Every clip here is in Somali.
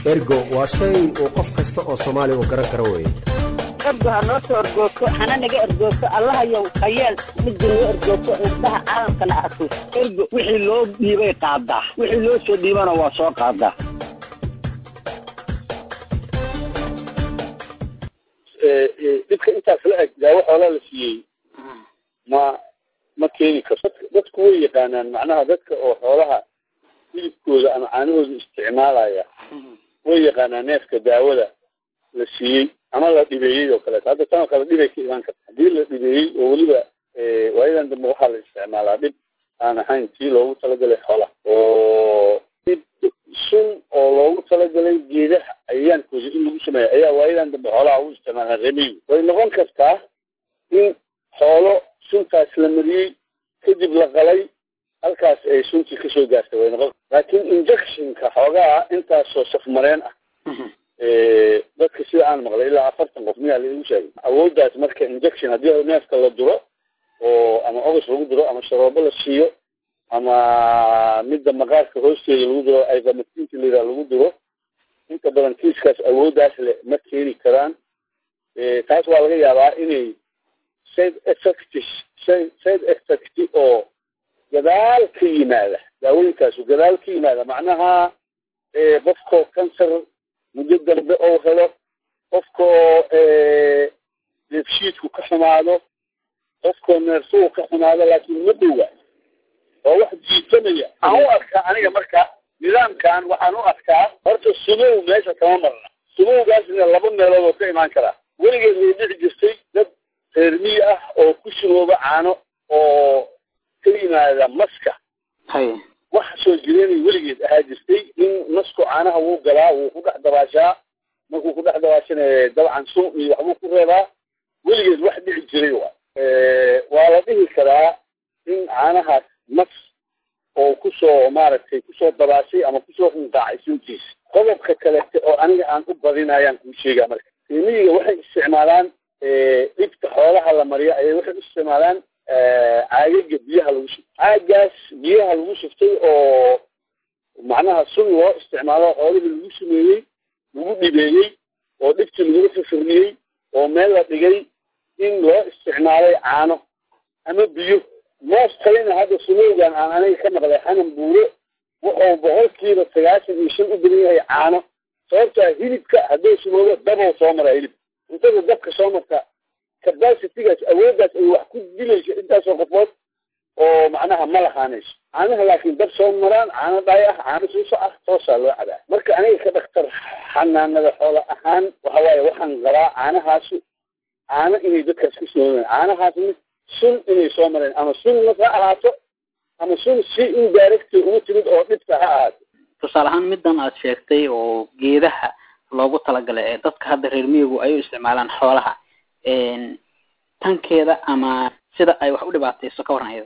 ergo waa shay uu qof kasta oo soomaali uu garan karo weye ergo ha noo soo ergoogto hana naga ergoogto allahayow hayeel midda noo ergoogto indhaha caalamkana arko ergo wixii loo dhiibay qaadaa wixii loo soo dhiibana waa soo qaadaa dhibka intaas la eg daawo xoolaa la siiyey ma ma keeni karto dadku way yaqaanaan macnaha dadka oo xoolaha hilibkooda ama caanahooda isticmaalaya way yaqaanaan neefka daawada la siiyey ama la dhibeeyey oo kaleeto hadda tan oo kale dhibay ka imaan karta haddii la dhibeeyey oo weliba waayadan dambe waxaa la isticmaalaa dhib aan ahayn tii loogu talagalay xoolaha oo dhib sun oo loogu talagalay geedaha cayayaankooda in lagu sameeyo ayaa waayadan dambe xoolaha u isticmaalaa remiyu way noqon kartaa in xoolo suntaas la mariyey kadib la qalay halkaas ay suntii kasoo gaartay way noqon laakiin injectionka xoogaa intaasoo safmareen ah dadka sida aan maqlay ilaa afartan qof miyaa laigu sheegay awooddaas marka injection haddii neefka la duro oo ama ogos lagu duro ama sharoobo la siiyo ama midda maqaarka hoosteeda lagu duro ivermectinka layidhaha lagu duro inta badan kiiskaas awooddaas leh ma keeni karaan taas waa laga yaabaa inay side effect side effect oo gadaal ka yimaada daawooyinkaasu gadaal ka yimaada macnaha qofkoo cancer muddo dambe ou helo qofkoo leefshiidku ka xumaado qofkoo neersuhu ka xumaado laakiin ma dhowa oo wax jiitamaya waxaan u arkaa aniga marka nidaamkan waxaan u arkaa horta sumow meesha kama marna sumowgaasna laba meelood oo ka imaan karaa weligeed way dhici jirtay dad reermiyi ah oo ku shirooba caano oo ka yimaada maska wax soo jireenay weligeed ahaa jirtay in masku caanaha wuu galaa wuu ku dhex dabaashaa markuu ku dhex dabaashana dabcan sun iyo waxbuu ku reebaa weligeed wax dhici jiray wa waa la dhihi karaa in caanahaas mas oo kusoo maaragtay kusoo dabaashay ama kusoo hunqaacay suntiisa qodobka kalete oo aniga aan u badinayaan kuu sheegaa marka qiimiyiga waxay isticmaalaan dhibka xoolaha la mariyo ayay waxay u isticmaalaan caagaga biyaha lagu shubtay caagaas biyaha lagu shuftay oo macnaha sun loo isticmaalo xoolihii lagu sameeyey lagu dhibeeyey oo dhibkii lagula fifirniyey oo meel la dhigay in loo isticmaalay caano ama biyo moos kalena hadda sumowgan aan aniga ka maqlay xanan buuro wuxuu boqolkiiba sagaashan iyo shan u badan yahay caano sababtaa hilibka hadduu sumoobo dabow soo maraa hilibka cuntada dabka soo marta capacitygaas awooddaas ay wax ku dilayso intaasoo qofood oo macnaha ma lahaanayso caanaha laakiin dab soo maraan caano dhaay ah caano suuso ah toosaa loo cabaa marka aniga ka dhaktar xanaanada xoola ahaan waxa waaye waxaan qabaa caanahaasu caano inay dadkaas ku soomaan caanahaasna sun inay soo mareen ama sun mas ha ahaato ama sun si indirect uma timid oo dhibka ha ahaato tusaale ahaan middan aad sheegtay oo geedaha loogu talagalay ee dadka hadda reer miyigu ay u isticmaalaan xoolaha tankeeda ama sida ay wax u dhibaatayso ka waran iyada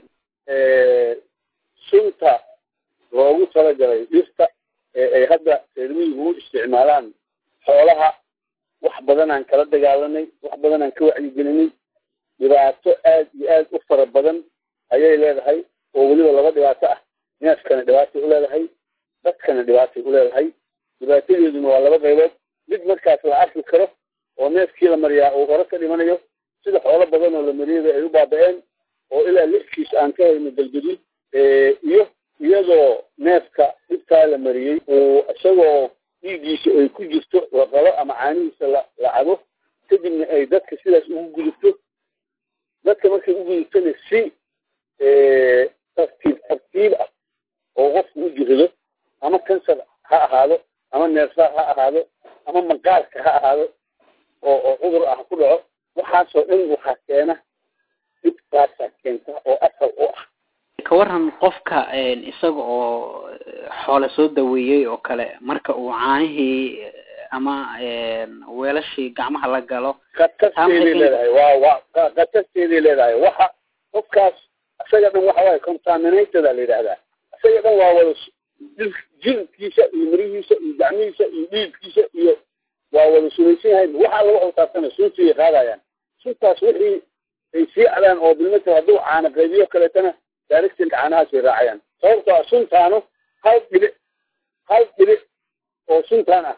sunta loogu talagalay dhirta ee ay hadda reer miyigu u isticmaalaan xoolaha wax badanaan kala dagaalanay wax badanaan ka wacyigelinay dhibaato aad iyo aad u fara badan ayay leedahay oo weliba laba dhibaato ah neefkana dhibaatay u leedahay dadkana dhibaatay u leedahay dhibaatadeeduna waa laba qaybood mid markaas la arki karo oo neefkii la mariyaa uu hore ka dhimanayo sida xoolo badan oo la mariyada ay u baaba-een oo ilaa lixkiis aan ka hayno galgadiid iyo iyadoo neefka dhibkaa la mariyey uu isagoo dhiiggiisa ay ku jirto la qalo ama caanihiisa la la cabo kadibna ay dadka sidaas ugu gudubto dadka markay u gudubtona si tartiib tartiib ah oo qofku u jirido ama kansar ha ahaado ama neerfaar ha ahaado ama maqaarka ha ahaado oo oo cudur ah ku dhaco waxaasoo dhan waxaa keena dhibkaasaa keenta oo asal u ah ka waran qofka isaga oo xoole soo daweeyey oo kale marka uu caanihii ama weelashii gacmaha la galo khatarteeday leedahay waa waa khatarteeday leedahay waxa qofkaas isaga dhan waxa waaye contaminated a la yidhahdaa isaga dhan waa wada jirkiisa iyo marihiisa iyo gacmihiisa iyo dhiigkiisa iyo waa wada sumaysan yahay waxaa laga xutaabtana suntiay qaadayaan suntaas wixii ay sii cadaan oo bilmeter hadduu caana qaybiyo kaleetana directionka caanahaasay raacayaan sababtoo ah suntaanu hal dhibic hal dhibic oo suntaan ah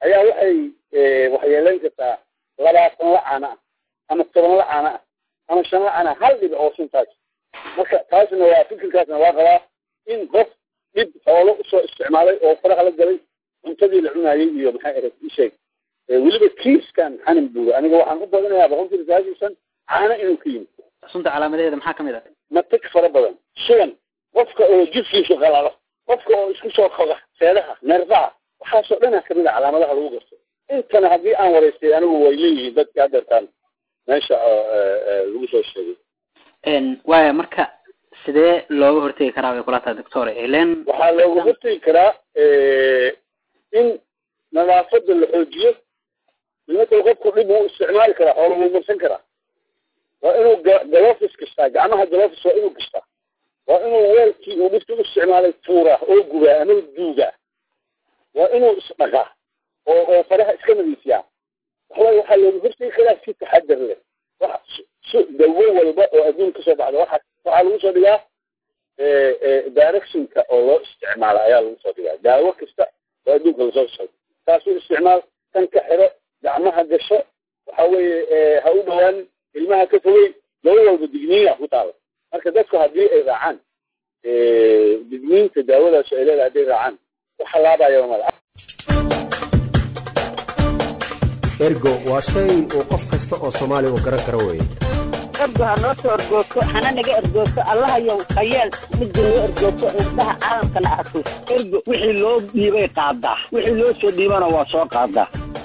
ayaa waxay waxyeelayn kartaa labaatan la caana ah ama toban la caana ah ama shan la caana hal dhib oo suntaas marka taasna waa fikirkaasna waa qabaa in qof dhib xoolo usoo isticmaalay oo faraha la galay cuntadii la cunayay iyo maxay ahayd isheeg weliba kiiskan xanin buuga aniga waxaan u badanayaa boqolkiiba sagaashiisan caano inuu ka yimid sunta calaamadaheeda maxaa kamid ah matag fara badan sugan qofka oo jidkiisu qalalo qofka oo isku soo koga seedaha neerfaha waxaasoo dhanaa kamid a calaamadaha lagu garto intana haddii aan waraystay anigu way leeyihiin dadka hadeertaan meesha lagu soo sheegay waaya marka sidee looga hortegi karaa way kula tahay doctor ilen waxaa looga hortegi karaa in nadaafada la xoojiyo imakal qofku dhib wuu isticmaali karaa xoola wuu marsan karaa waa inuu galofis gastaa gacmaha galofis waa inuu gastaa waa inuu weelkii uu dhibta u isticmaalay fuuraa oo gubaa ama duugaa waa inuu isdhaqaa oo oo faraha iska nadiifiyaa waxawaaye waxaa looga hortegi karaa si taxadar leh wax dawo walba oo adduun kasoo baxda waxa waxaa lagu soo dhigaa directionka oo loo isticmaalo ayaa lagu soo dhigaa daawo kasta oo adduunka lasoo socdo taasuu isticmaal kan ka xiro gacmaha gasho waxa weeye ha u dhawaan ilmaha ka fogey dawo walba digniina ku taala marka dadku haddii ay raacaan digniinta daawadaas ay leedahay hadday raacaan wax halaabayo mala ergo waa shay uu qof kasta oo soomaali uu garan karo weeye ergo ha noo soo ergoogto hana naga ergoogto allahayow hayeel midda noo ergoogto indhaha caalamkana arko ergo wixii loo dhiibay qaadaa wixii loo soo dhiibana waa soo qaadaa